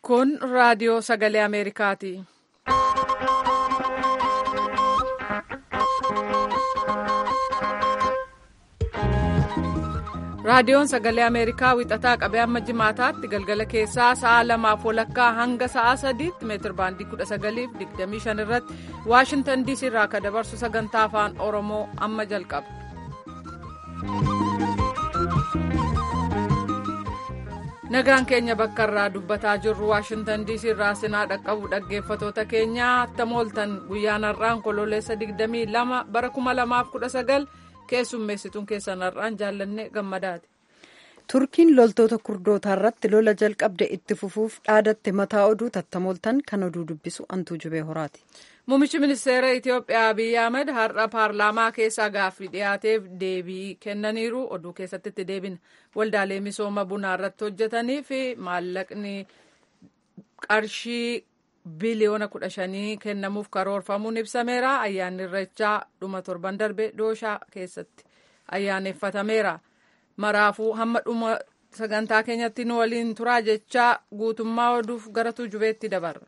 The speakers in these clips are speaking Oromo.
Kun raadiyoo sagalee Ameerikaati. Raadiyoon sagalee Ameerikaa wixataa qabee amma jimaataatti galgala keessaa sa'a lamaaf walakkaa hanga sa'a sadiitti meetir baandii kudha sagaliif digdamii shan irratti Waashintan diisii irraa akka dabarsu sagantaa afaan Oromoo amma jalqaba. Nagaan keenya bakka irraa dubbataa jirru Waashintan diisii irraa sinaa dhaqqabu dhaggeeffatoota keenyaa attam ooltan guyyaan har'aan kololeessa 22 bara 2019 keessummeessituun keessan har'aan jaallanne gammadaati. turkiin loltoota kurdootaa irratti lola jalqabde itti fufuuf dhaadatte mataa oduu tattamooltan kan oduu dubbisu antuu jubee horaati. Muummichi ministeera Itiyoophiyaa Abiyyi Ahmed har'a paarlaamaa keessaa gaaffii dhiyaateef deebii kennaniiru. Oduu keessatti itti deebina. Waldaalee misooma bunaa irratti hojjetanii fi maallaqni qarshii biliyoona kudha shanii kennamuuf karoorfamuun ibsameera. Ayyaanni irreechaa dhuma torban darbe dooshaa keessatti ayyaaneffatameera. Maraafuu hamma dhuma sagantaa keenyatti nu waliin turaa jechaa guutummaa oduuf gara tujubeetti dabarra.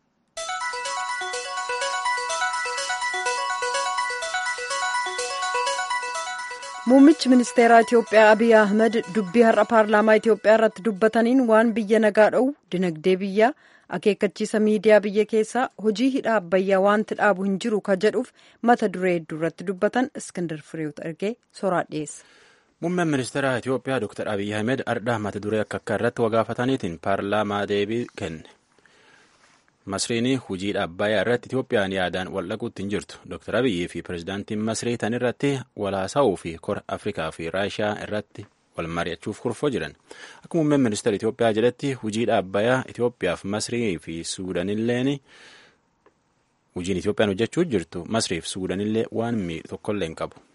Muummichi ministeeraa Itiyoophiyaa Abiy Ahmed dubbii har'a paarlaamaa Itiyoophiyaa irratti dubbataniin waan biyya nagaa dha'u dinagdee biyyaa akeekkachiisa miidiyaa biyya keessaa hojii hidha abbayyaa wanti dhaabu hin jiru ka jedhuuf mata duree hedduu irratti dubbatan Iskindar Fireewut ergee soraa dhiyeessa. Muummeen ministeera Itiyoophiyaa Dr. Abiy Ahmed ardhaa mata duree akka akka irratti wagaafataniitiin paarlaamaa deebii kenne. Masriin hujii abbayyaa irratti Itiyoophiyaan yaadaan wal dhaquutti hin jirtu. Dr. Abiyyi fi pirezidaantiin Masrii tan irratti walaasaa'uu fi kora Afrikaa fi Raashiyaa irratti wal mari'achuuf kurfoo jiran. Akka muummeen ministeera Itiyoophiyaa jedhetti hujii abbayyaa Itiyoophiyaaf Masrii fi Suudanilleen hujiin Itiyoophiyaan hojjechuu jirtu Masriif Suudanillee waan miidhu tokkollee hin qabu.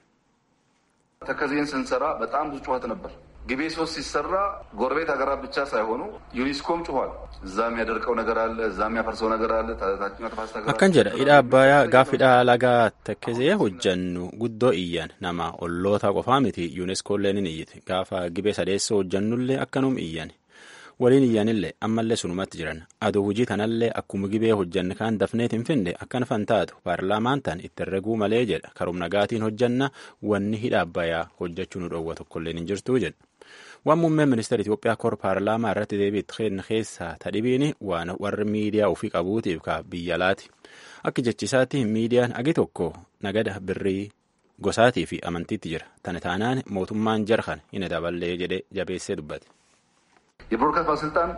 ተከዜን ስንሰራ በጣም ብዙ ጩኸት ነበር። ግቤ ሶስት ሲሰራ ጎረቤት ሀገራት ብቻ ሳይሆኑ ዩኒስኮም ጩኋል። እዛ የሚያደርቀው ነገር አለ፣ እዛ የሚያፈርሰው ነገር አለ። ታችኛው ተፋሰስ ሀገራት akkan jedha hidha abbayyaa gaafa hidha lagaa takkezee hojjannu guddoo iyyan nama olloota qofaa miti yuuneskoolleen ni iyyite gaafa gibee sadeessoo hojjannullee akkanum iyyan waliin iyyanillee ammallee sunumatti jiran aduu hujii tanallee akkuma gibee hojjanne kaan dafneet hin finde akkan fantaatu paarlaamaan tan itti herreguu malee jedha karum nagaatiin hojjanna wanni hidha abbayyaa hojjechuu nu dhoowwa tokkolleen hin jirtuu jedha. waan muummeen ministeera Itiyoophiyaa kor paarlaamaa irratti deebiitti kenna keessaa tadhibiini waan warri miidiyaa ofii qabuutiif ka biyya laati. Akka jechisaatti miidiyaan agi tokko nagada birrii gosaatii fi amantiitti jira. Tana taanaan mootummaan jarhan hin daballee jedhee jabeessee dubbate. የብሮድካስት ባለስልጣን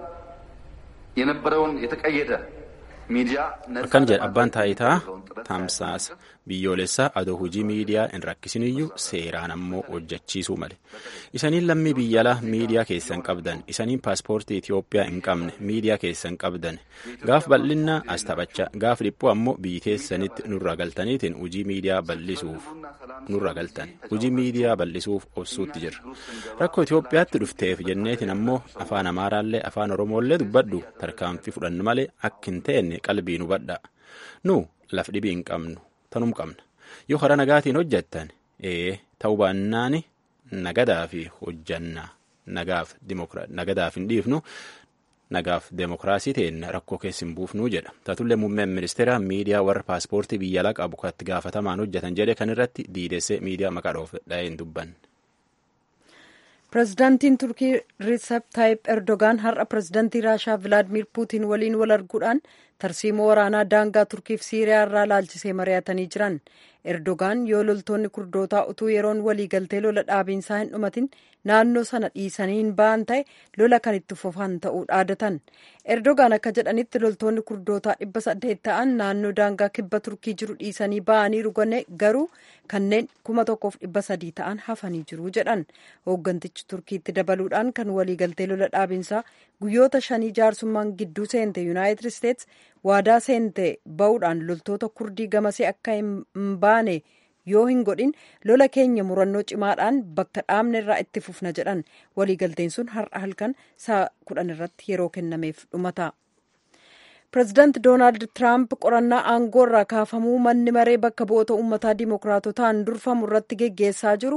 የነበረውን የተቀየደ ሚዲያ akkana jedha abbaan taayitaa tamsaasa biyyoolessaa adoo hojii miidiyaa hin rakkisiniyyuu seeraan ammoo hojjechiisuu male isaniin lammii biyyalaa miidiyaa keessan qabdan isaniin paaspoortii Itiyoophiyaa hin qabne miidiyaa keessan qabdan gaaf bal'innaa as taphachaa gaaf dhiphuu ammoo biyyi keessanitti nurra galtaniitiin hojii miidiyaa bal'isuuf nurra galtan hojii miidiyaa bal'isuuf obsuutti jirra rakkoo Itiyoophiyaatti dhufteef jenneetiin ammoo afaan amaaraallee afaan oromoollee dubbadhu tarkaanfii fudhannu malee akka hin ta'enne qalbii nu badhaa nu laf dhibii hin qabnu tanum qabna yoo karaa nagaatiin hojjettan ee ta'uu baannaani nagadaa fi hojjannaa nagaaf nagadaaf hin dhiifnu nagaaf deemokiraasii ta'een rakkoo keessa hin buufnuu jedha taatullee muummeen ministeera miidiyaa warra paaspoortii biyya alaa qabu katti gaafatamaan hojjetan jedhe kan irratti diidessee miidiyaa maqaa dhoof dha'ee hin dubbanne. pirezidaantiin turkii riisep taayip erdogaan har'a pirezidaantii raashaa vilaadimir puutiin waliin wal arguudhaan tarsiimoo waraanaa daangaa turkiif siiriyaa irraa laalchisee mari'atanii jiran erdogaan yoo loltoonni kurdootaa utuu yeroon waliigaltee lola dhaabiinsaa hin dhumatin naannoo sana dhiisanii hin ba'an ta'e lola kan itti fufan ta'uu dhaadatan erdogaan akka jedhanitti loltoonni kurdootaa dhibba saddeet ta'an naannoo daangaa kibba turkii jiru dhiisanii ba'anii rugane garuu kanneen kuma tokkoof dhibba sadii ta'an hafanii jiru jedhan hooggantichi turkiitti dabaluudhaan kan waliigaltee lola dhaabiinsaa guyyoota shanii jaarsummaan gidduu seente yuunaayitid isteets waadaa seente ba'uudhaan loltoota kurdii gamasee akka hin baane yoo hin godhin lola keenya murannoo cimaadhaan bakka dhaabne irraa itti fufna jedhan waliigalteen sun har'a halkan sa'a kudhan irratti yeroo kennameef dhumata. pireezidaanti doonaald tiraamp qorannaa aangoo irraa kaafamuu manni maree bakka bu'oota uummataa dimookiraatotaan durfamu irratti geggeessaa jiru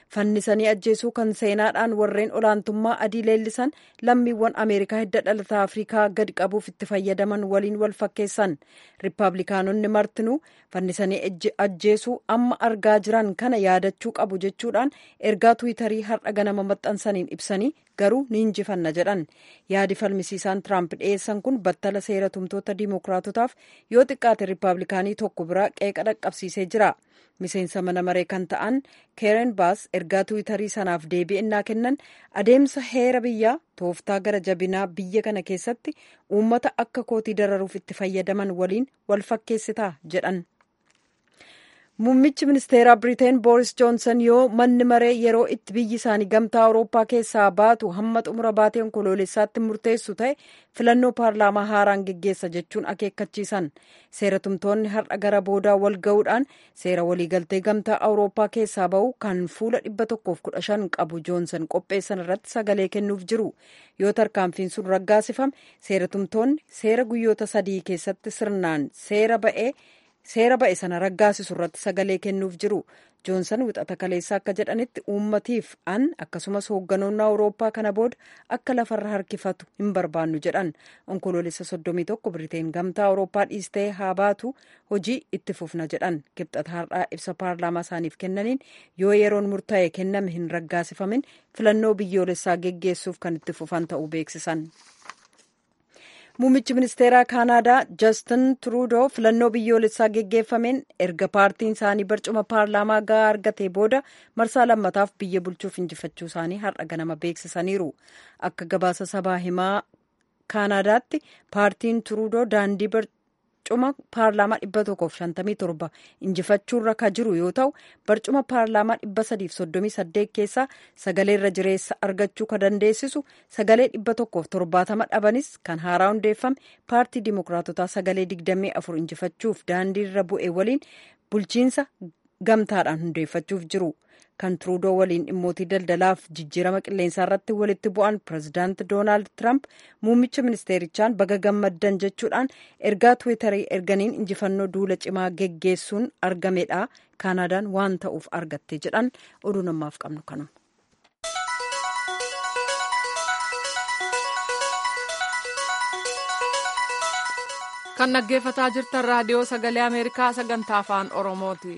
fannisanii ajjeesuu kan seenaadhaan warreen olaantummaa adii leellisan lammiiwwan ameerikaa hidda dhalataa afrikaa gadi qabuuf itti fayyadaman waliin wal fakkeessan riippaabilikaanonni martinuu fannisanii ajjeesuu amma argaa jiran kana yaadachuu qabu jechuudhaan ergaa tuwitarii har'a ganama maxxansaniin ibsanii garuu ni injifanna jedhan yaadi falmisiisaan tiraamp dhiyeessan kun battala seera tumtoota diimokiraatotaaf yoo xiqqaate riippaabilikaanii tokko biraa qeeqa dhaqqabsiisee jira miseensa mana maree kan ta'an keeren baas ergaa tuwitarii sanaaf deebii innaa kennan adeemsa heera biyyaa tooftaa gara jabinaa biyya kana keessatti uummata akka kootii dararuuf itti fayyadaman waliin wal fakkeessitaa jedhan. Muummichi ministeeraa Biriteen Booris Joonsan yoo manni maree yeroo itti biyyi isaanii gamtaa Awurooppaa keessaa baatu hamma xumura baatee onkoloolessaatti murteessu ta'e filannoo paarlaamaa haaraan geggeessa jechuun akeekkachiisan. Seeratumtoonni har'a gara boodaa wal ga'uudhaan seera waliigaltee gamtaa Awurooppaa keessaa ba'u kan fuula dhibba tokkoof kudha shan qabu Joonsan qopheessan irratti sagalee kennuuf jiru. Yoo tarkaanfiin sun raggaasifame seeratumtoonni seera guyyoota sadii keessatti sirnaan seera ba'ee. seera ba'e sana raggaasisu irratti sagalee kennuuf jiru joonsan wixata kaleessaa akka jedhanitti uummatiif an akkasumas hoogganoonni awurooppaa kana booda akka lafarra harkifatu hin barbaannu jedhan onkoloolessa soddomii tokko biriteen gamtaa awurooppaa dhiistee haa baatu hojii itti fufna jedhan kibxata har'aa ibsa paarlaamaa isaaniif kennaniin yoo yeroon murtaa'e kenname hin raggaasifamin filannoo biyyoolessaa geggeessuuf kan itti fufan ta'uu beeksisan. Muummichi ministeeraa Kaanaadaa Justin Trudeau filannoo biyyoolessaa geggeeffameen erga paartiin isaanii barcuma paarlaamaa gahaa argatee booda marsaa lammataaf biyya bulchuuf injifachuu isaanii har'a ganama beeksisaniiru. Akka gabaasa sabaa himaa Kaanaadaatti paartiin Trudeau daandii barcuma paarlaamaa dhibba tokkoof shantamii torba injifachuurra ka jiru yoo ta'u barcuma paarlaamaa dhibba sadiif soddomii saddeet keessaa sagalee irra jireessa argachuu ka dandeessisu sagalee dhibba tokkoof torbaatama dhabanis kan haaraa hundeeffame paartii dimokiraatotaa sagalee digdamii afur injifachuuf daandii irra bu'e waliin bulchiinsa gamtaadhaan hundeeffachuuf jiru. kan Trudeau waliin dhimmootii daldalaaf jijjiirama qilleensaa irratti walitti bu'an pirezidaanti Doonaald Tiraamp muummicha ministeerichaan baga gammaddan jechuudhaan ergaa tiwiitarii erganiin injifannoo duula cimaa geggeessuun argamedha. Kaanaadaan waan ta'uuf argatte jedhan oduu namaaf qabnu kanuma. kan dhaggeeffataa jirtan raadiyoo sagalee ameerikaa sagantaa afaan oromooti.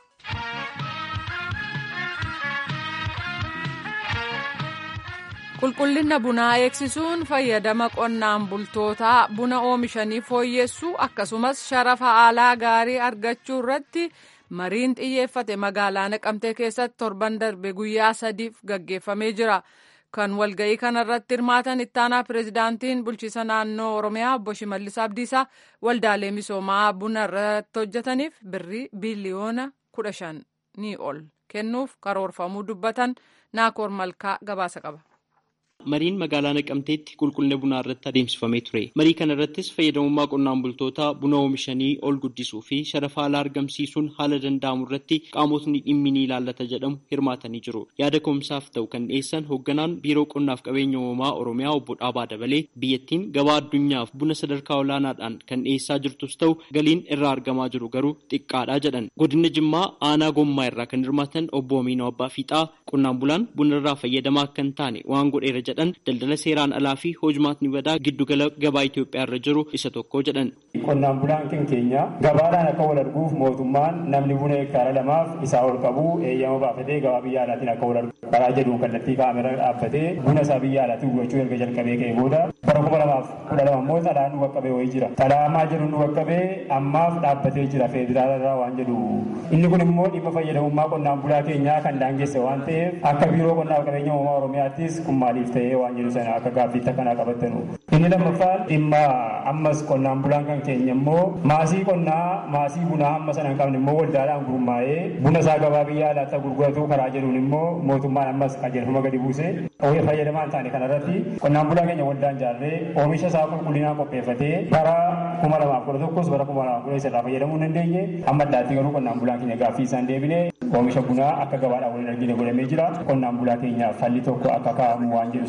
qulqullina bunaa eegsisuun fayyadama qonnaan bultootaa buna oomishanii fooyyessuu akkasumas sharafa alaa gaarii argachuu irratti mariin xiyyeeffate magaalaa naqamtee keessatti torban darbe guyyaa sadiif gaggeeffamee jira. kan walga'ii kanarratti hirmaatan ittaanaa pirezidaantiin bulchiisa naannoo oromiyaa obbo Shimallis Abdiisaa waldaalee misoomaa buna irratti hojjetaniif birrii biiliyoona kudha shanii ol kennuuf karoorfamuu dubbatan naakoor malkaa gabaasa qaba. Mariin magaalaa Naqamteetti qulqullina bunaa irratti adeemsifamee ture. Marii kana irrattis fayyadamummaa qonnaan bultootaa buna oomishanii ol guddisuu fi sharafa alaa argamsiisuun haala danda'amu irratti qaamotni dhimmi ni ilaallata jedhamu hirmaatanii jiru. Yaada ka'umsaaf ta'u kan dhiyeessan hoogganaan biiroo qonnaaf qabeenya uumamaa Oromiyaa obbo Dhaabaa Dabalee biyyattiin gabaa addunyaaf buna sadarkaa olaanaadhaan kan dhiyeessaa jirtus ta'u galiin irraa argamaa jiru garuu xiqqaadha jedhan. Godina Jimmaa aanaa gommaa irraa kan hirmaatan obbo Aminoo Abbaa Fiixaa qonnaan bulaan buna irraa fayyadamaa akka hin taane waan godheera jedhan daldala seeraan alaa fi hojumaatni badaa giddugala gabaa Itoophiyaa irra jiru isa tokko jedhan. Qonnaan bulaan kan keenya gabaadhaan akka wal arguuf mootummaan namni buna hektaara lamaaf isaa ol qabu eeyyama baafatee gabaa biyya alaatiin akka wal argu karaa jedhuun kallattii kaamera dhaabbatee buna isaa biyya alaatiin gurgurachuu erga jalqabee ka'e booda bara kuma lamaaf kudha lama immoo xalaan nu qaqqabee wayii jira. Xalaamaa jedhu nu qaqqabee ammaaf dhaabbatee jira federaala irraa waan jedhu. Inni kun immoo dhimma fayyadamummaa qonnaan bulaa keenyaa kan daangesse waan ta'eef akka biiroo qonnaaf qabeenya uumamaa Oromiyaattis kun maaliif ta'ee waan jedhu sana akka gaaffiitti akkanaa qabattanu. Inni lammaffaan dhimma ammas qonnaan bulaan kan keenya immoo maasii qonnaa maasii bunaa amma sana hin qabne immoo waldaadhaan gurmaa'ee buna isaa gabaa biyya alaatti gurguratu karaa jedhuun immoo mootummaan ammas qajeelfama gadi buusee oomisha fayyadamaa hin taane kanarratti qonnaan bulaa keenya waldaan jaarree oomisha isaa qulqullinaan qopheeffatee bara kuma lamaaf kudha tokkos bara kuma lamaaf kudha isarraa fayyadamuu hin dandeenye amma addaatti garuu qonnaan bulaan keenya gaaffii isaan deebine oomisha bunaa akka gabaadhaan waliin argine godhamee jira qonnaan bulaa keenyaaf falli tokko akka kaa'amu waan jedhu sana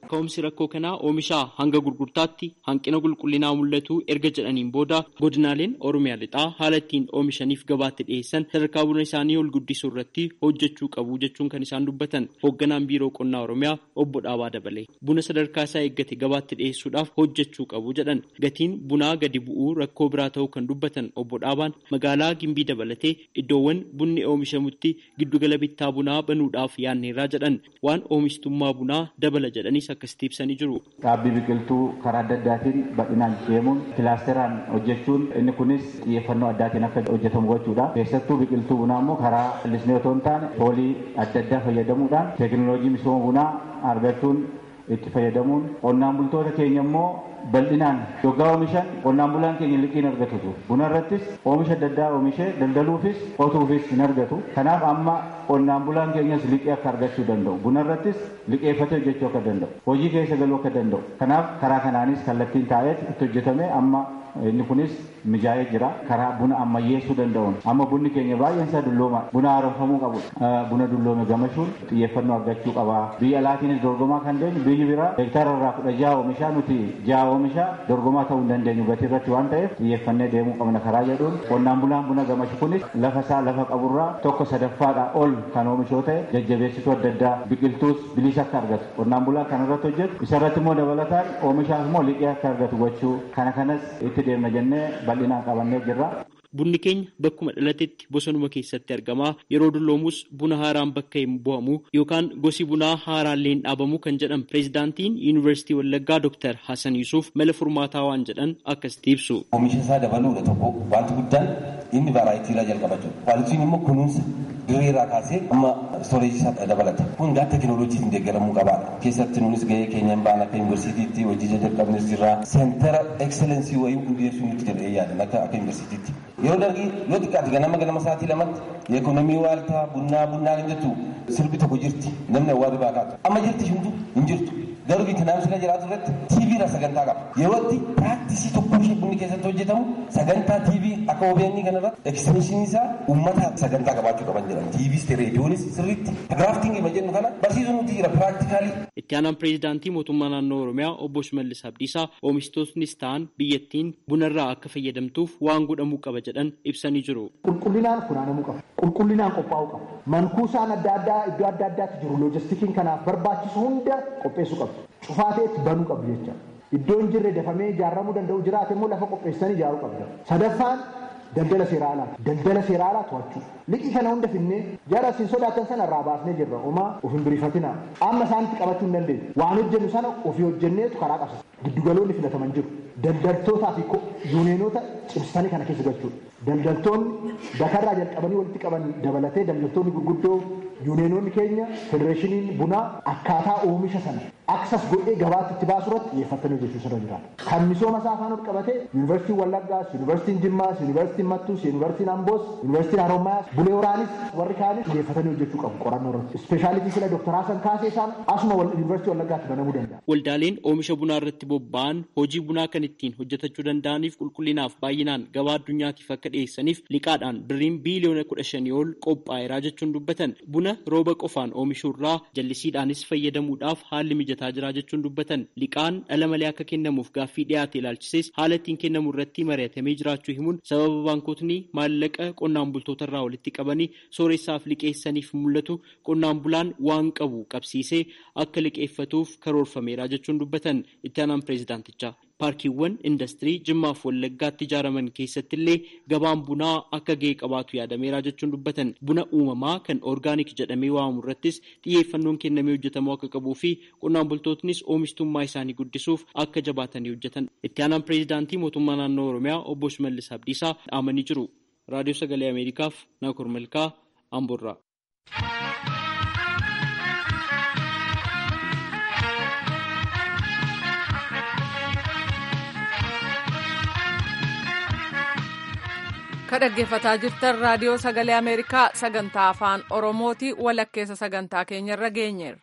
Ka'umsi rakkoo kanaa oomishaa hanga gurgurtaatti hanqina qulqullinaa mul'atu erga jedhaniin booda godinaaleen Oromiyaa lixaa haala ittiin oomishaniif gabaatti dhiyeessan sadarkaa buna isaanii ol guddisuu irratti hojjechuu qabu jechuun kan isaan dubbatan hoogganaan biiroo qonnaa Oromiyaa obbo Dhaabaa Dabalee buna sadarkaa isaa eeggate gabaatti dhiyeessuudhaaf hojjechuu qabu jedhan gatiin bunaa gadi bu'uu rakkoo biraa ta'uu kan dubbatan obbo Dhaabaan magaalaa Gimbii dabalatee iddoowwan bunni oomishamutti giddugala bittaa bunaa banuudhaaf yaanneerraa jedhan waan oomishtummaa bunaa dabala jedhanis akkasitti ibsanii jiru. Dhaabbii biqiltuu karaa adda addaatiin bal'inaan deemuun kilaasteraan hojjechuun inni kunis xiyyeeffannoo addaatiin akka hojjetamu gochuudha. Keessattuu biqiltuu bunaa immoo karaa lisnee otoo hin taane foolii adda addaa fayyadamuudhaan teekinooloojii misooma bunaa argachuun itti fayyadamuun qonnaan bultoota keenya immoo bal'inaan yoggaa oomishan qonnaan bulaan keenya liqiin argatutu buna irrattis oomisha adda addaa oomishee daldaluufis qotuufis hin argatu kanaaf amma qonnaan bulaan keenyas liqii akka argachuu danda'u buna irrattis liqeeffatee hojjechuu akka danda'u hojii keessa galuu akka danda'u kanaaf karaa kanaanis kallattiin taa'eet itti hojjetame amma inni kunis mijaa'ee jira karaa buna ammayyeessuu danda'uun amma bunni keenya baay'een isaa dullooma buna haaromfamuu qabu buna dulloome gamashuun xiyyeeffannoo argachuu qaba biyya alaatiinis dorgomaa kan deemu biyyi biraa hektaara irraa kudha jaha oomishaa nuti jaha oomishaa dorgomaa ta'uu hin dandeenyu gatii irratti waan ta'eef xiyyeeffannee deemuu qabna karaa jedhuun qonnaan bulaan buna gamashu kunis lafa isaa lafa qaburraa tokko sadaffaadha ol kan oomishoo ta'e jajjabeessituu adda addaa biqiltuus bilisa akka argatu qonnaan bulaa kan irratti hojjetu isarratti immoo dabalataan oomishaaf immoo liqii akka argatu gochuu kana kanas itti deemna jennee bal'inaan qabannee jirra. Bunni keenya bakkuma dhalatetti bosonuma keessatti argama. Yeroo dulloomus buna haaraan bakka hin bu'amu yookaan gosi bunaa haaraallee hin dhaabamu kan jedhan pireezidaantiin Yuunivarsiitii Wallaggaa Dr. Hassan Yusuuf mala furmaataa waan jedhan akkasitti ibsu. Oomisha isaa dabaluudha tokko wanti guddaan inni vaaraayitii irraa jalqabachuu. Vaaraayitiin immoo kunuunsa dirree irraa kaasee amma stooreejii isaa dabalata. Kun gaa teekinooloojiitiin deeggaramuu qabaadha. Keessatti nunis gahee keenyaan ba'an akka yuunivarsiitiitti hojii jalqabnes jirra. Seentara ekseleensii wayii hundeessuu nutti jedhee yaadan akka akka yuunivarsiitiitti. Yeroo dargii yoo xiqqaate ganama ganama sa'aatii lamatti yeekonomii waaltaa bunnaa bunnaa kan jettu sirbi tokko jirti namni awwaarri baa kaatu. Amma jirti hunduu hin jirtu. Garuu biitinaamsi kan jiraatu irratti TV irraa sagantaa qaba. Yerootti piraaktisii tokko ishee bunni keessatti hojjetamu sagantaa TV akka OBN kanarratti ekstenshinii isaa uummata sagantaa qabaachuu qaban jedhan. TVs reediyoonis sirriitti giraaftingii ma jennu kana barsiisuun nuti jira piraaktikaalii. Itti aanaan pireezidaantii mootummaa naannoo Oromiyaa obbo Shimallis Abdiisaa oomishtootnis ta'an biyyattiin bunarraa akka fayyadamtuuf waan godhamuu qaba jedhan ibsanii jiru. Qulqullinaan funaanamuu qaba. Qulqullinaan qophaa'uu qaba. Mankuusaan adda addaa iddoo adda addaatti jiru loojistikiin kanaaf barbaachisu hunda qopheessuu qaba. Cufaateetti banuu qabu jecha. Iddoo hin jirre dafamee ijaaramuu danda'u jiraate immoo lafa qopheessanii ijaaruu qabda. Sadaffaan daldala seeraa alaati. Daldala seeraa alaa to'achuu. Liqii kana hunda finnee jara isin sodaatan sana irraa baasnee jirra. Homaa of hin birifatina. Amma isaanitti qabachuu hin dandeenye. Waan hojjennu sana ofii hojjenneetu karaa qabsiisa. Giddugaloonni filataman jiru. Daldaltootaa fi yuuneenoota cimsanii kana keessa galchuudha. Daldaltoonni dakarraa jalqabanii walitti qaban dabalatee daldaltoonni gurguddoo yuuneenoonni keenya federeeshiniin bunaa akkaataa oomisha sana aksas godhee gabaatti itti baasu irratti xiyyeeffatanii hojjechuu sirra jiraata. Kan misooma isaa afaan ol qabatee yuunivarsiitiin Wallaggaas, yuunivarsiitiin Jimmaas, yuunivarsiitiin Mattuus, yuunivarsiitiin Amboos, yuunivarsiitiin Harommayaas, Bulee Horaanis warri kaanis xiyyeeffatanii hojjechuu qabu qorannoo irratti. Ispeeshaalitii sila Dooktar Hasan Kaasee isaan asuma yuunivarsiitii Wallaggaatti banamuu danda'a. Waldaaleen oomisha bunaa irratti bobba'an hojii bunaa kan ittiin hojjetachuu danda'aniif qulqullinaaf baay'inaan gabaa addunyaatiif akka dhiyeessaniif liqaadhaan birriin biiliyoona kudha shanii ol qophaa'eeraa jechuun dubbatan buna rooba qofaan oomishuurraa jallisiidhaanis fayyadamuudhaaf haalli mijataa jira jechuun dubbatan liqaan dhala malee akka kennamuuf gaaffii dhiyaate ilaalchises haala ittiin kennamu irratti mari'atamee jiraachuu himuun sababa baankotni maallaqa qonnaan bultoota irraa walitti qabanii sooressaaf liqeessaniif mul'atu qonnaan bulaan waan qabu qabsiisee akka liqeeffatuuf karoorfameera jechuun dubbatan itti aanaan pireezidaantichaa. paarkiiwwan indastirii jimmaaf wallaggaatti ijaaraman keessatti illee gabaan bunaa akka gahee qabaatu yaadameera jechuun dubbatan buna uumamaa kan orgaanik jedhamee waamamu irrattis xiyyeeffannoon kennamee hojjetamuu akka qabuu fi qonnaan bultootnis oomishtummaa isaanii guddisuuf akka jabaatanii hojjetan itti aanaan pireezidaantii mootummaa naannoo oromiyaa obbo Shimallis Abdiisaa dhaamanii jiru raadiyoo sagalee ameerikaaf naakur malkaa amborraa. ka dhaggeeffataa jirtan raadiyoo sagalee ameerikaa sagantaa afaan oromooti walakkeessa sagantaa keenyarra geenyeerra.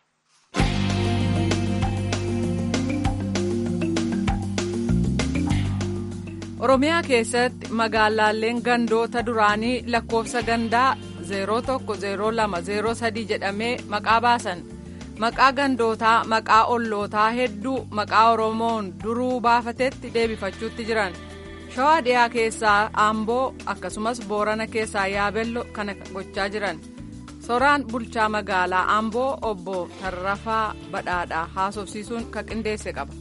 oromiyaa keessatti magaalaaleen gandoota duraanii lakkoofsa gandaa 010203 jedhamee maqaa baasan maqaa gandootaa maqaa ollootaa hedduu maqaa oromoon duruu baafatetti deebifachuutti jiran shawaa dhiyaa keessaa aamboo akkasumas boorana keessaa yaabello kana gochaa jiran soraan bulchaa magaalaa aamboo obbo tarrafaa badhaadhaa haasofsiisuun kan qindeesse qaba.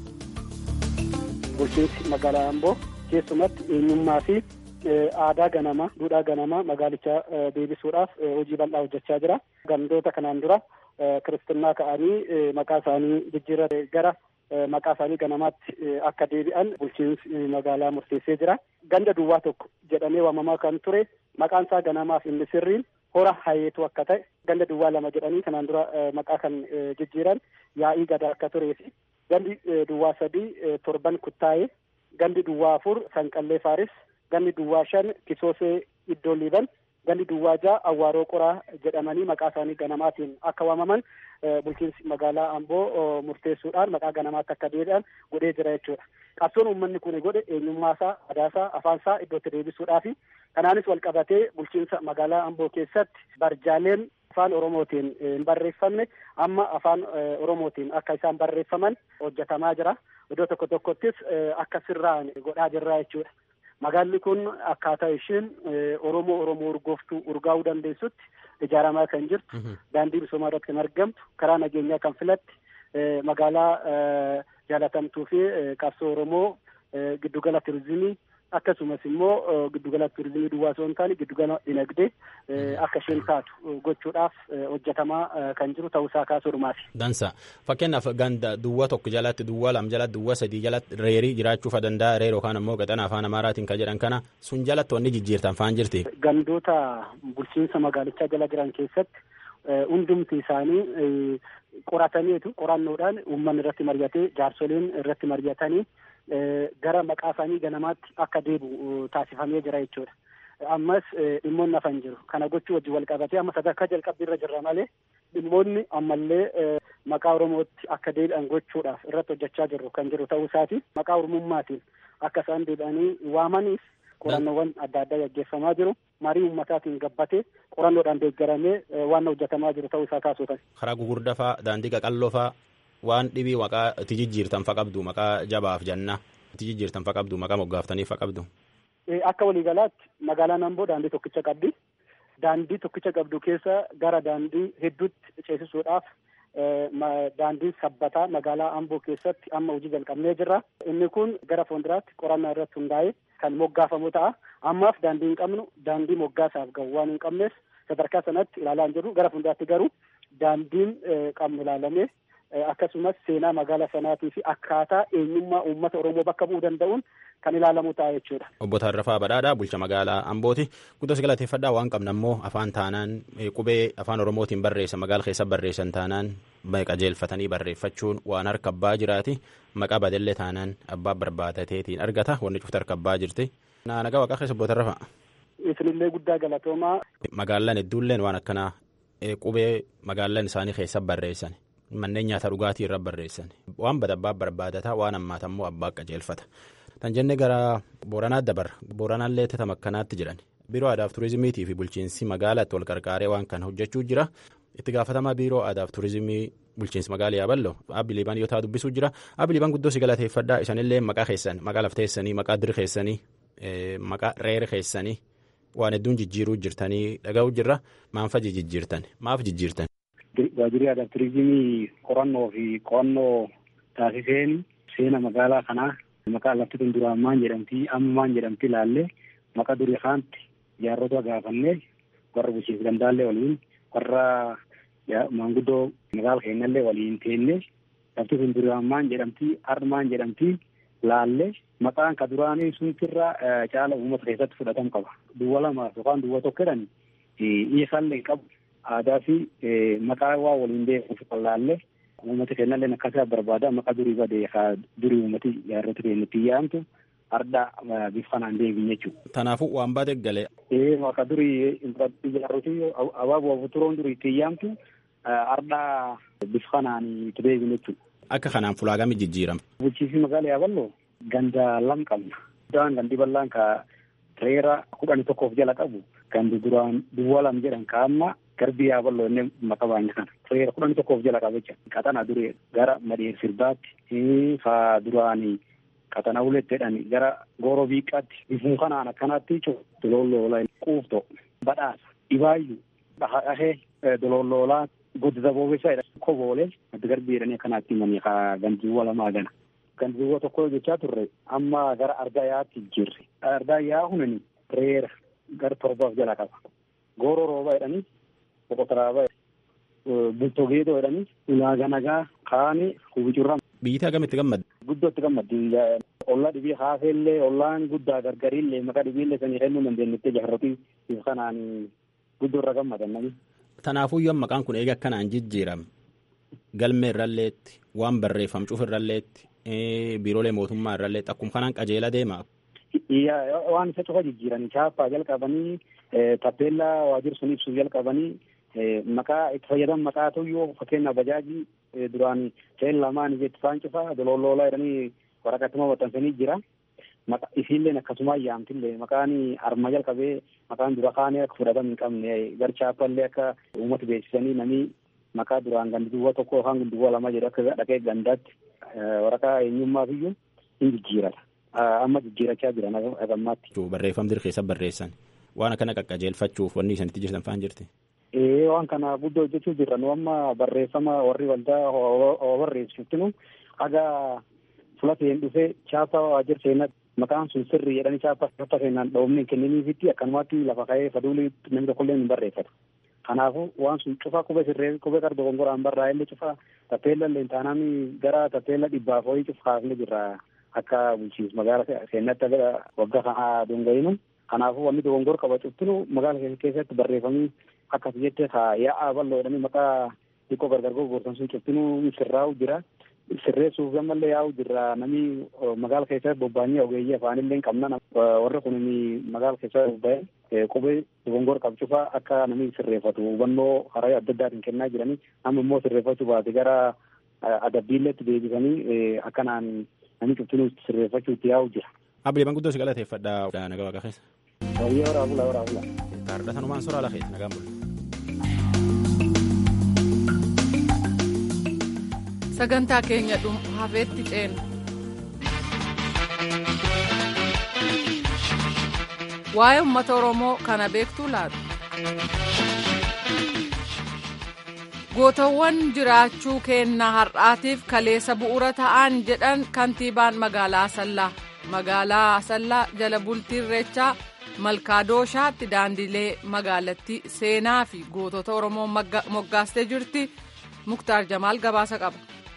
bulchiinsi magaalaa aamboo keessumatti eenyummaa fi aadaa ganamaa duudhaa ganamaa magaalicha deebisuudhaaf hojii bal'aa hojjechaa jira gandoota kanaan dura kiristinnaa ka'anii maqaa isaanii jijjiirrate gara maqaa isaanii ganamaatti akka deebi'an bulchiinsi magaalaa murteessee jira ganda duwwaa tokko jedhamee waamamaa kan ture maqaan isaa ganamaaf inni sirriin hora hayeetu akka ta'e ganda duwwaa lama jedhanii kanaan dura maqaa kan jijjiiran yaa'ii gadaa akka turee fi gandi duwwaa sadii torban kuttaa'ee gandi duwwaa afur sanqallee faaris gandi duwwaa shan kisoosee iddoo liiban gandi duwwaa ja'a awwaaroo qoraa jedhamanii maqaa isaanii ganamaatiin akka waamaman bulchiinsi magaalaa amboo murteessuudhaan maqaa ganamaatti akka deebi'an godhee jira jechuudha. Qabsoon uummanni kun godhe eenyummaasaa, aadaasaa, afaansaa iddootti deebisuudhaafi kanaanis wal qabatee bulchiinsa magaalaa amboo keessatti barjaaleen afaan oromootiin hin barreeffamne amma afaan oromootiin akka isaan barreeffaman hojjetamaa jira. Iddoo tokko tokkottis akka sirraan godhaa jirra jechuudha. Magaalli kun akkaataa isheen Oromoo Oromoo urgooftuu urgaa'uu dandeessutti ijaaramaa kan jirtu daandii misoomaa irratti kan argamtu karaa nageenyaa kan filatti magaalaa jaalatamtuu fi qabsoo Oromoo giddugala turizimii akkasumas immoo giddugala turizimii duwwaa osoo hin taane giddugala dinagdee akka isheen taatu gochuudhaaf hojjetamaa kan jiru ta'uusaa kaasuudhumaati. Dansa fakkeenyaaf ganda duwwaa tokko jalatti duwwaa lama jalatti duwwaa sadii jalatti reerii jiraachuu danda'a reer yookaan ammoo gaxana afaan amaaraatiin kan jedhan kana sun jalatti wanni jijjiirtan faan jirti. Gandoota bulchiinsa magaalichaa jala jiran keessatti hundumti isaanii qorataniitu qorannoodhaan uummanni irratti mari'atee jaarsoliin irratti mari'atanii gara maqaa isaanii ganamaatti akka deebi'u taasifamee jira jechuudha. Ammas dhimmoonni hafan jiru. Kana gochuu wajjin wal qabatee amma sadarkaa jalqabbii irra jirra malee dhimmoonni ammallee maqaa Oromootti akka deebi'an gochuudhaaf irratti hojjechaa jirru kan jiru ta'uu isaati. Maqaa Oromummaatiin akka isaan deebi'anii waamaniif qorannoowwan adda addaa gaggeeffamaa jiru. Marii uummataatiin gabbatee qorannoodhaan deeggaramee waan hojjetamaa jiru ta'uu isaa kaasuutan. Karaa gugurdaa fa'aa daandii qaqalloo fa'aa waan dhibii maqaa itti jijjiirtan fa qabdu maqaa jabaaf jannaa itti jijjiirtan fa qabdu maqaa moggaaftanii fa qabdu. Akka waliigalaatti magaalaan Amboo daandii tokkicha qabdi. Daandii tokkicha qabdu keessa gara daandii hedduutti ceesisuudhaaf daandiin sabbataa magaalaa Amboo keessatti amma hojii jalqabnee jirra. Inni kun gara fuulduraatti qorannaa irratti hundaa'ee kan moggaafamu ta'a. Ammaaf daandii hin qabnu daandii moggaasaaf gahu waan hin qabneef sadarkaa sanatti ilaalaa hin jirru. Gara fuulduraatti garuu daandiin qabnu ilaalamee akkasumas seenaa magaalaa sanaatii fi akkaataa eenyummaa uummata Oromoo bakka bu'uu danda'uun kan ilaalamu ta'a jechuudha. Obbo Tarrafaa Badhaadhaa bulcha magaalaa Ambooti. Guddas galateeffadhaa waan qabna immoo afaan taanaan qubee afaan Oromootiin barreessan magaala keessa barreessan taanaan qajeelfatanii barreeffachuun waan harka abbaa jiraati. Maqaa badellee taanaan abbaa barbaadateetiin argata. Wanni cufti harka abbaa jirti. Nagaa waaqaa keessa Obbo Tarrafaa. Isinillee guddaa galatoomaa. Magaalaan hedduulleen waan akkanaa qubee magaalaan isaanii keessa barreessan. Manneen nyaata dhugaatii irra barreessan waan bada abbaa barbaadataa waan ammaata immoo abbaa qajeelfata. Tan jenne gara Booranaatti dabarra. Booranaallee tama akkanaatti jedhan. Biiroo Aadaaf Turizimiitii fi bulchiinsi magaalaatti wal qarqaaree waan kana hojjechuu jira. Itti gaafatamaa Biiroo Aadaaf Turizimii bulchiinsi magaalaa Yaaballo Abiliibaan yoo ta'a dubbisuu jira. Abiliibaan guddoo si galateeffadhaa isanillee maqaa keessan maqaa lafteessanii maqaa diri keessanii maqaa reera keessanii waan hedduun jijjiiruu jirtanii dhaga'uu jirra. Maanfa jijjiirtan maaf jijjiirtan? Waajjirri aadaa turizimii qorannoo fi qo'annoo taasiseen seena magaalaa kanaa maqaa lafti kun duraan maan jedhamti amma maan jedhamti ilaallee maqaa durii kaanti jaarrota gaafannee warra bulchiinsa gandaallee waliin warra maanguddoo magaala keenyallee waliin teennee lafti kun duraan maan jedhamti har'a maan jedhamti laallee maqaan ka duraanii suntirra caala uummata keessatti fudhatamu qaba. Duwwa lamaaf yookaan duwwa tokko jedhan dhiyeessaallee qabu. aadaa fi maqaa waa waliin beekuuf qallaallee uummata keenyallee akkasitti barbaada maqaa durii badee durii uummati jaarrota keenyatti yaamtu arda bifa kanaan deebiin jechuudha. Kanaafuu waan baate galee. Ee maqaa durii jaarroti abaaboo turoon durii itti yaamtu arda bifa kanaan itti deebiin jechuudha. Akka kanaan fulaagami jijjiirama. Bulchiinsi magaalaa Yaaballoo ganda lam qabna. Gandaan gandi bal'aan ka reera kudhanii tokkoof jala qabu gandi duraan duwwaa lam jedhan ka amma garbii yaaballoo inni maqaa baay'ina kana reera kudhan tokkoof jala qaba jecha qaxana duree gara madheer sirbaatti faa duraanii qaxana uletteedhani gara gooroo biiqqaatti bifuu kanaan akkanaatti dololoola quufto badhaasa dhibaayyuu dhahee dololoolaa godda boobeessaadha koboolee adda garbii jedhanii akkanaatti himanii kaa gandiiwwa lamaa gana gandiiwwa tokko jechaa turre amma gara ardaayaatti jirre ardaayaa hunani reera gara torbaaf jala qaba gooroo rooba jedhanii boqotaraaba bultoo geedoo jedhanii ulaaga nagaa kaani hubicurra Biyyi agamitti gammadde? guddootti gammaddi ollaa dhibii haafeellee ollaan guddaa gargariillee maqaa dhibiillee sanii kennuu dandeenyettee jaarrotii if kanaan guddoorra gammadan nami. Tanaafuyyuu amma maqaan kun eega akkanaan jijjiirame galmee irralleetti waan barreeffam cuuf irralleetti biiroolee mootummaa irralleetti akkuma kanaan qajeela deema. Waan isa cufa jijjiiranii chaappaa jalqabanii tappeellaa waajjira sun ibsuuf jalqabanii maqaa itti fayyadaman maqaa tuyyuu fakkeenyaaf bajaajii duraan ta'een lamaan ijeetti faan cufaa dololoolaa jedhanii waraqatuma maxxansanii jira. Isiilleen akkasuma ayyaamtillee maqaan arma jalqabee maqaan dura kaanee akka fudhatama hin qabne gar chaappallee akka uummata beeksisanii namni maqaa duraan gandiwwa tokko yookaan gandiwwa lama jedhu akka dhaqee gandaatti waraqaa eenyummaaf iyyuu hin jijjiirata. Amma jijjiirachaa jiran agammaatti. Barreeffam dirqeessa barreessan waan akkana qaqqajeelfachuuf wanni isanitti jirtan faan jirti. Ee waan kana guddoo hojjechuu jirra nu amma barreeffama warri waldaa oo barreessitinu haga fulateen dhufee chaappaa waajjira seenaa maqaan sun sirrii jedhanii chaappaa chaappaa seenaan dhoofne kenniniifitti akkanumatti lafa ka'ee faduulii namni tokkollee hin barreeffatu. Kanaafuu waan sun cufaa qubee sirree qubee qarda dogongoraan barraa'ellee cufaa tappeella illee taanaan gara tappeella dhibbaaf horii cufaafne jirra akka bulchiinsa magaala seenatti aga waggaa kana dongayinu. Kanaafuu wanni dogongor qaba cuftinu magaala keessatti barreeffamii akkas jette haa yaa'aa bal'oo jedhanii maqaa xiqqoo gargar gurgurtan sun cuftinuu sirraa'u jira. Sirreessuuf gammallee yaa'u jirra namni magaala keessatti bobba'anii ogeeyyii afaanillee hin qabna warri kun magaala keessatti bobba'ee qubee dogongor qabcufaa akka namni sirreeffatu hubannoo karaa adda addaatiin kennaa jiranii amma immoo sirreeffachuu baate gara adabbiilleetti deebisanii akkanaan namni cuftinuu sirreeffachuutti yaa'u jira. Abdiiman guddoo si galateeffadha nagaa waaqa keessa. Wayyee waraabula waraabula. Taarda sanumaan soraa lafeet nagaan bulu. sagantaa keenya hafeetti ceenu waa'ee uummata oromoo kana beektuu laatu gootawwan jiraachuu keenna har'aatiif kaleessa bu'uura ta'an jedhan kantiibaan magaalaa asallaa magaalaa asallaa jala bultii irreechaa malkaadooshaatti daandilee magaalattii seenaa fi gootota oromoo moggaastee jirti muktaar jamaal gabaasa qaba.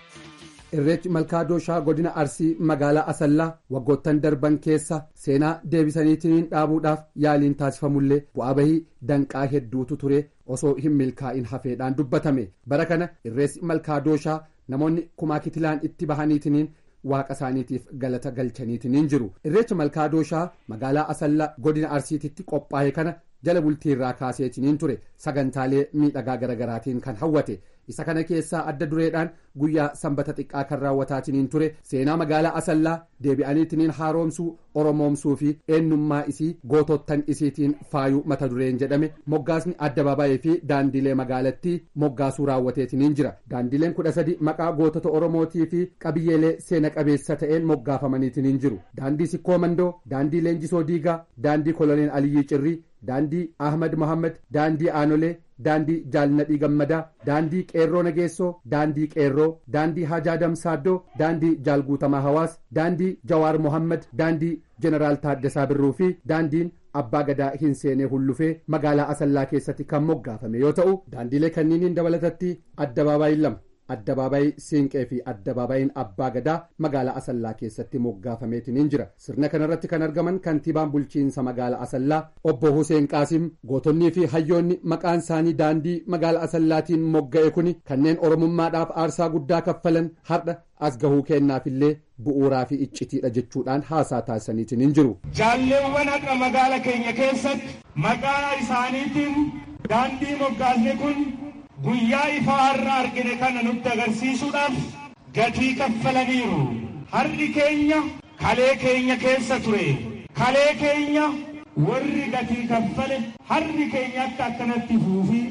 irreechi malkaadooshaa godina arsii magaalaa asallaa waggoottan darban keessa seenaa deebisaniitiin dhaabuudhaaf yaaliin taasifamullee bu'aa bahii danqaa hedduutu ture osoo hin milkaa'in hafeedhaan dubbatame bara kana irreessi malkaadooshaa namoonni kumaa kitilaan itti bahaniitiin waaqa isaaniitiif galata galchaniitiin jiru irreecha malkaadooshaa magaalaa asallaa godina arsiititti qophaa'e kana jala bultii irraa kaaseetiin ture sagantaalee miidhagaa garagaraatiin kan hawwate isa kana keessaa adda dureedhaan guyyaa sanbata xiqqaa kan raawwataatiin ture seenaa magaalaa asallaa deebi'aniitiin haaromsuu oromoomsuu fi eenyummaa isii gootottan isiitiin faayuu mata dureen jedhame moggaasni addabaabaayee fi daandilee magaalattii moggaasuu raawwateetiin jira daandileen kudha sadi maqaa gootota oromootii fi qabiyyeelee seena qabeessa ta'een moggaafamaniitiin jiru daandii sikkoo mandoo daandii leenjisoo diigaa daandii koloneel aliyyii cirrii daandii ahmad mohammad daandii aanolee daandii jaalnadhii gammadaa daandii qeerroo nageessoo daandii qeerroo daandii hajaa damsaaddoo daandii jaalguutamaa hawaas daandii jawaar mohammad daandii jeneraal taaddasaa birruu fi daandiin abbaa gadaa hin seenee hullufee magaalaa asallaa keessatti kan moggaafame yoo ta'u daandiilee kanniiniin dabalatatti addabaabaayii lama addabaabaayii siinqee fi addabaabayiin abbaa gadaa magaalaa asallaa keessatti moggaafameetiin jira sirna kanarratti kan argaman kantiibaan bulchiinsa magaalaa asallaa obbo huseen qaasim gootonnii fi hayyoonni maqaan isaanii daandii magaalaa asallaatiin mogga'e kuni kanneen oromummaadhaaf aarsaa guddaa kaffalan har'a as gahuu kennaafillee bu'uuraa fi iccitiidha jechuudhaan haasaa taasisaniitiin jiru. jaalleewwan har'a magaala keenya keessatti maqaa isaaniitiin daandii moggaasne kun. guyyaa ifaa har'a argine kana nutti agarsiisuudhaaf gatii kaffalaniiru har'i keenya kalee keenya keessa ture kalee keenya warri gatii kaffale har'i keenya akka akkanatti fuufi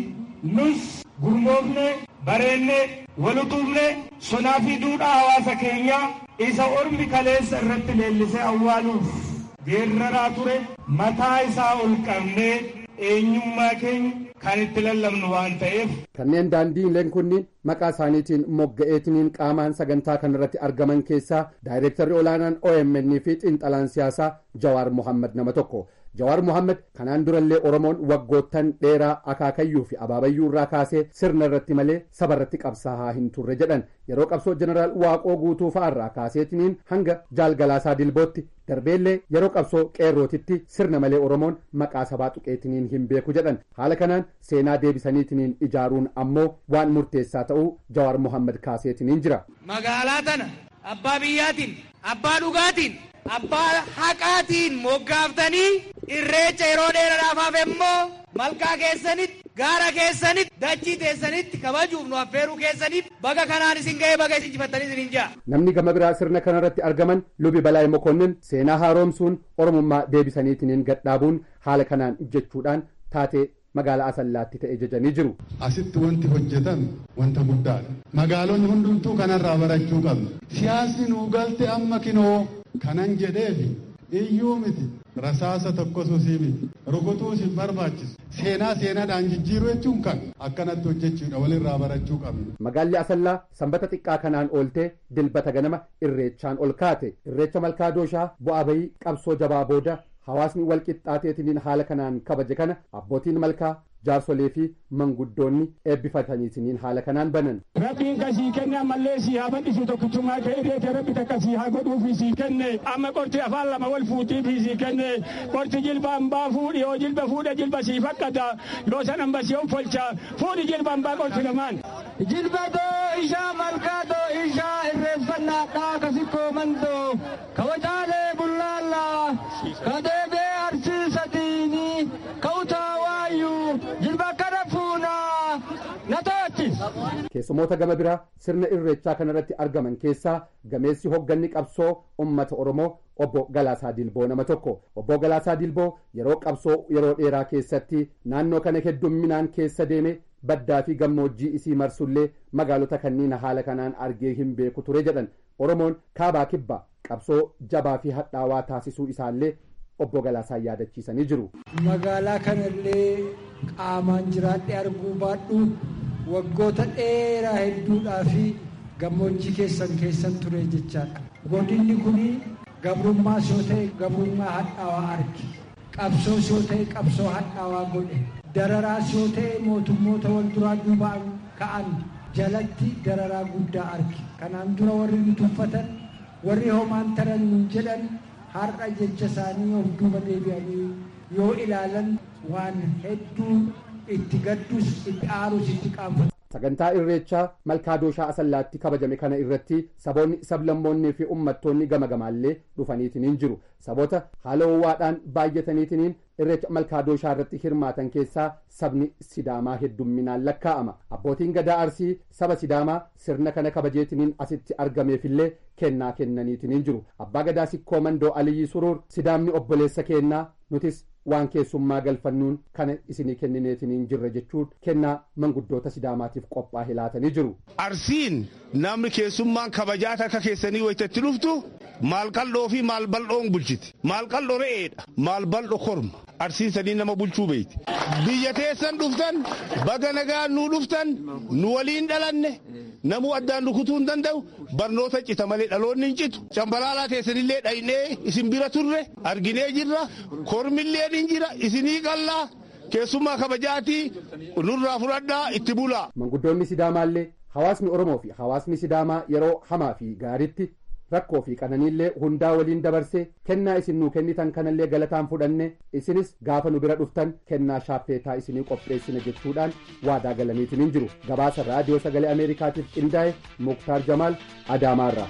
nus gurmoofne bareenne walutuufne sonaa fi duudhaa hawaasa keenyaa isa ormi kaleessa irratti leellisee awwaaluuf geerraraa ture mataa isaa ol qabnee eenyummaa keenya kan itti lallabnu waan ta'eef. Kanneen daandiileen kunniin maqaa isaaniitiin mogga'eetiniin qaamaan sagantaa kanarratti argaman keessaa daayireektarri olaanaan OMN fi xiinxalaan siyaasaa Jawaar Mohammad nama tokko. Jawaar Mohammad kanaan durallee Oromoon waggoottan dheeraa akaakayyuu fi abaabayyuu irraa kaasee sirna irratti malee saba irratti qabsaa'aa hin turre jedhan yeroo qabsoo jeneraal Waaqoo guutuu fa'aa irraa kaaseetiniin hanga jaalgalaasaa dilbootti darbeellee yeroo qabsoo qeerrootitti sirna malee Oromoon maqaa sabaa tuqeetiniin hin beeku jedhan haala kanaan seenaa deebisaniitiniin ijaaruun ammoo waan murteessaa ta'uu Jawaar Mohammad kaaseetiniin jira. Magaalaa tana abbaa biyyaatiin abbaa dhugaatiin abbaa haqaatiin moggaaftanii irreecha yeroo dheeraadhaaf hafe immoo malkaa keessanitti gaara keessanitti dachii teessanitti kabajuuf nu affeeruu keessaniif baga kanaan isin ga'ee baga isin jifattanii isin jaa. Namni gama biraa sirna kanarratti argaman lubi balaay mokonnin seenaa haaromsuun oromummaa deebisaniitiniin gadhaabuun haala kanaan jechuudhaan taatee magaalaa asallaatti ta'e jajanii jiru. Asitti wanti hojjetame wanta guddaadha. Magaalonni hundumtuu kanarraa barachuu qabna. Siyaasni nuu galte amma kinoo kanan jedheefi iyyuu miti rasaasa tokkos usii miti rukutuus hin barbaachisu seenaa seenaadhaan jijjiiruu jechuun kan akkanatti hojjechuudha walirraa barachuu qabna. Magaalli Asallaa sanbata xiqqaa kanaan ooltee dilbata ganama irreechaan ol kaate irreecha malkaa dooshaa bu'aa bayii qabsoo jabaa booda hawaasni wal qixxaateetiniin haala kanaan kabaje kana abbootiin malkaa jaarsolee fi manguddoonni eebbifataniitiniin haala kanaan banan. Rabbiin kasii kenne ammallee sii haa bal'isu tokkichummaa kee irreete rabbi takka sii haa godhuufi sii kenne amma qorti afaan lama wal fuutiifi sii kenne qorti jilba hambaa fuudhi yoo jilba fuudha jilba sii fakkata yoo san hamba sii folcha fuudhi jilba hambaa qorti lamaan. Jilbatoo ishaa malkaatoo ishaa irreeffannaadhaa kasikkoo mandoo kabajaalee bullaallaa kadeebee arsiisatiini ka'utaa waayyuu jilba akkana fuunaa na to'achis. Keessumoota gama biraa sirna irreechaa kanarratti argaman keessaa gameessi hogganni qabsoo ummata Oromoo obbo Galaasaa Dilboo nama tokko. Obbo Galaasaa Dilboo yeroo qabsoo yeroo dheeraa keessatti naannoo kana heddumminaan keessa deeme baddaa fi gammoojjii isii marsullee magaalota kanniin haala kanaan argee hin beeku ture jedhan Oromoon kaabaa kibba qabsoo jabaa fi hadhaawaa taasisuu isaallee obbo Galaasaan yaadachiisanii jiru. Magaalaa kanallee qaamaan jiraadhee arguu baadhu waggoota dheeraa hedduudhaa fi gammoojjii keessan keessan ture jechaadha. Godinni kun gabrummaas yoo ta'e gabrummaa hadhaawaa arge. Qabsoos yoo ta'e qabsoo hadhaawaa godhe. Dararaas yoo ta'e mootummoota wal duraa duubaan ka'an jalatti dararaa guddaa arge. Kanaan dura warri nu tuffatan warri homaan taran nun jedhan har'a jecha isaanii of duuba deebi'anii yoo ilaalan waan hedduu itti gaddus itti aarus itti qaanfatu. Sagantaa irreechaa malkaa dooshaa asallaatti kabajame kana irratti saboonni sablammoonnii fi uummattoonni gama gamaallee dhufaniitiniin jiru. Saboota haala ho'aadhaan baay'ataniitiniin irreecha malkaa dooshaa irratti hirmaatan keessaa sabni sidaamaa heddumminaan lakkaa'ama. Abbootiin gadaa arsii saba sidaamaa sirna kana kabajeetiniin asitti argameefillee kennaa kennaniitiniin jiru. Abbaa gadaa sikkoo mandoo Aliyyi Suruur sidaamni obboleessa kennaa nutis waan keessummaa galfannuun kana isinii kennineetiniin jirra jechuun kennaa manguddoota sidaamaatiif qophaa'e laatanii jiru. Arsiin namni keessummaan kabajaa akka keessanii wayitatti dhuftu maal qal'oo fi maal bal'oon bulchiti. Maal qal'oo re'eedha. Maal bal'oo korma. Arsiin sadii nama bulchuu beeyti. Biyya teessan dhuftan baga nagaan nuu dhuftan nu waliin dhalanne namuu addaan rukutuu hin danda'u barnoota cita malee dhaloonni hin citu. Cambalaalaa teessanillee dhaynee isin bira turre arginee jirra. Kormillee ni jira isinii qallaa. Keessummaa kabajaatii nurraa fudhadhaa itti bulaa. Manguddoonni Sidaamaallee hawaasni Oromoo fi hawaasni Sidaamaa yeroo hamaa fi gaariitti rakkoo fi qananiillee hundaa waliin dabarsee kennaa isin nuu kennitan kanallee galataan fudhanne isinis gaafa nu bira dhuftan kennaa shaappeetaa isinii qopheessina jechuudhaan waadaa galaniitiniin jiru gabaasa raadiyoo sagalee ameerikaatiif qindaa'e muktaar jamaal adaamaarraa.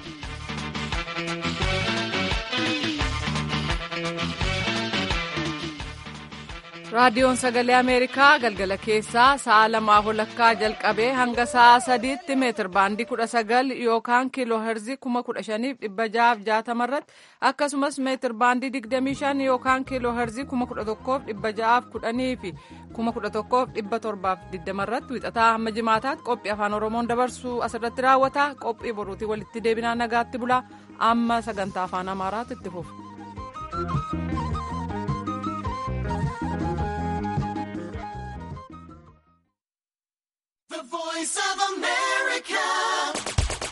raadiyoon sagalee ameerikaa galgala keessaa sa'a lamaa walakkaa jalqabee hanga sa'a sadiitti meetir baandii kudha sagal yookaan kiiloo herzii kuma kudha shaniif dhibba ja'aaf jaatama irratti akkasumas meetir baandii digdamii shan yookaan kiiloo herzii kuma kudha tokkoof dhibba ja'aaf kudhanii fi kuma kudha tokkoof dhibba torbaaf digdama irratti wixataa hamma jimaataatti qophii afaan oromoon dabarsu asirratti raawwata qophii boruutii walitti deebinaa nagaatti bulaa amma sagantaa afaan amaaraatti itti fufu.